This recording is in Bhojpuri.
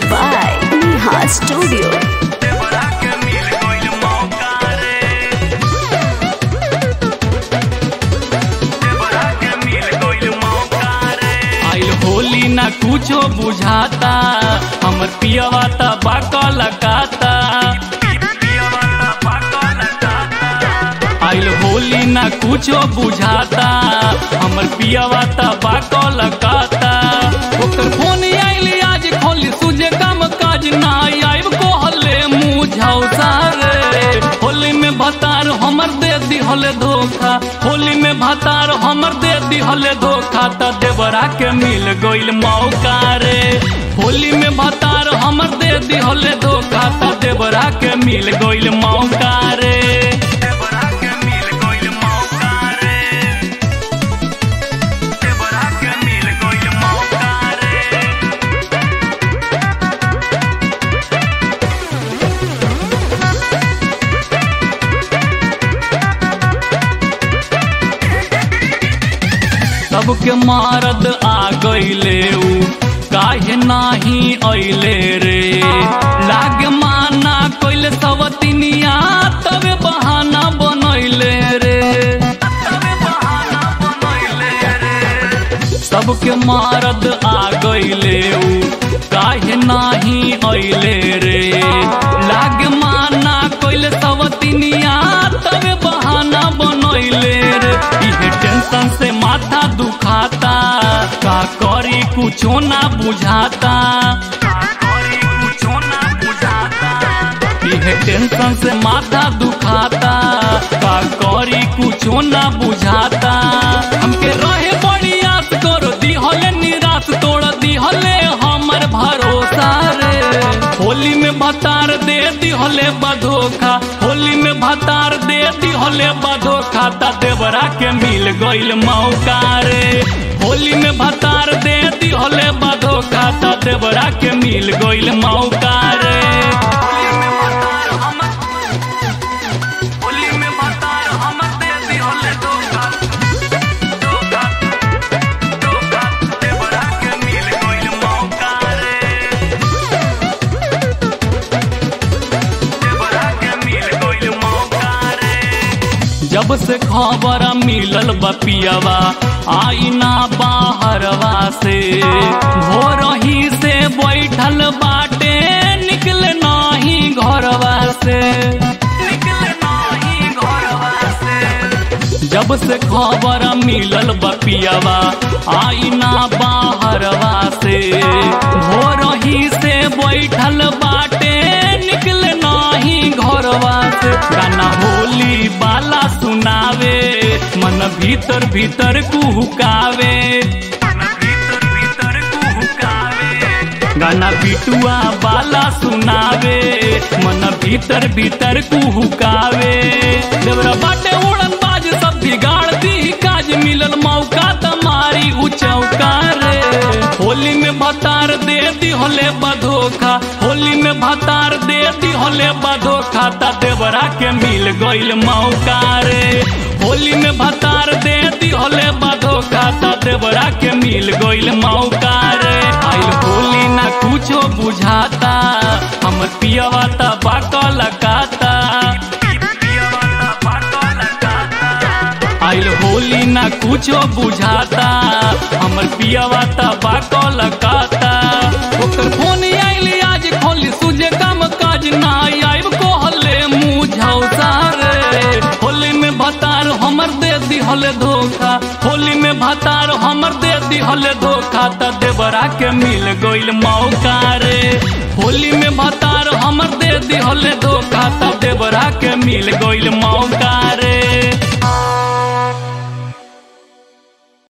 by Neha Studio. देवरा के मिल गइल मौका रे देवरा के मिल गइल मौका रे आइल होली ना कुछो बुझाता हमर पियवा त बाकल काता पियवा ता पाकल जाता आइल होली ना कुछो बुझाता हमर पियवा त बाकल काता ओकर फोन आइल आज खोली सुजे काम काज ना आइब कहले मुझाउ सारे होली में भतार हमर दे दिहले धोखा होली में भतार हमर दे दिहले धोखा त देवरा के मिल गइल मौका रे होली में भतार हमर दे दिहले धोखा त देवरा के मिल गइल मौका रे देवरा के मिल गइल मौका रे देवरा के मिल गइल मौका रे सबके मारद आ गईले ऊ काहे नाही अइले रे लाग माना कइले सवतिनिया तबे बहाना बनैले रे तबे बहाना बनैले रे सबके मारद आ गईले ऊ काहे नाही अइले रे लाग माना कइले सवतिनिया तबे बहाना बनैले रे इहे टेंशन से माथा दुखाता का करी कुछो ना बुझाता करी कुछो ना बुझाता इहे टेंशन से माथा दुखाता का करी कुछो ना बुझाता हमके रहे बड़ी आस करो दिहले निराश तोड़ दिहले हमर भरोसा रे होली में भतार दे दिहले बधोखा होली में भतार दे दिहले बधोखा ता देवरा के मिल गइल मौका रे होली में भतार दे दिहले बधोखा ता देवरा के मिल गइल मौका रे होली में भतार हमर होली में भतार हमर दे दिहले धोखा धोखा धोखा देवरा के मिल गइल मौका रे देवरा के मिल गइल मौका रे जब से खबर मिलल बपियवा आईना बाहरवा से भोर ही से बैठल बाटे निकल नाही घरवा से निकले नाही घरवा से जब से खबर मिलल बपियवा आईना बाहरवा से भोर ही से बैठल बाटे निकल नाही घरवा से गाना होली बाला सुनावे मन भीतर भीतर कुहुकावे मन भीतर भीतर कुहुकावे गाना बिटुआ बाला सुनावे मन भीतर भीतर कुहुकावे देवरा बाटे उड़न बाज सब बिगाड़ दी काज मिलल मौका तमारी उचौका रे होली में भतार दे दिहले बधोखा होली में भतार दे दिहले बधोखा ता देवरा के मिल गइल मौका रे होली में भतार दे दिहले बधोखा ता देवरा के मिल गइल मौका रे आइल होली ना कुछो बुझाता हमर पियवा ता बाकल काता पियवा ता पाकल जाता आइल होली ना कुछो बुझाता हमर पियवा ता बाकल काता ओकर फोन आइल आज खोली सुजे काम काज ना आइब कहले मुझाउ सारे होली में भतार हमर दे दिहले धोखा होली में भतार हमर दे दिहले धोखा त देवरा के मिल गइल मौका रे होली में भतार हमर दे दिहले धोखा त देवरा के मिल गइल मौका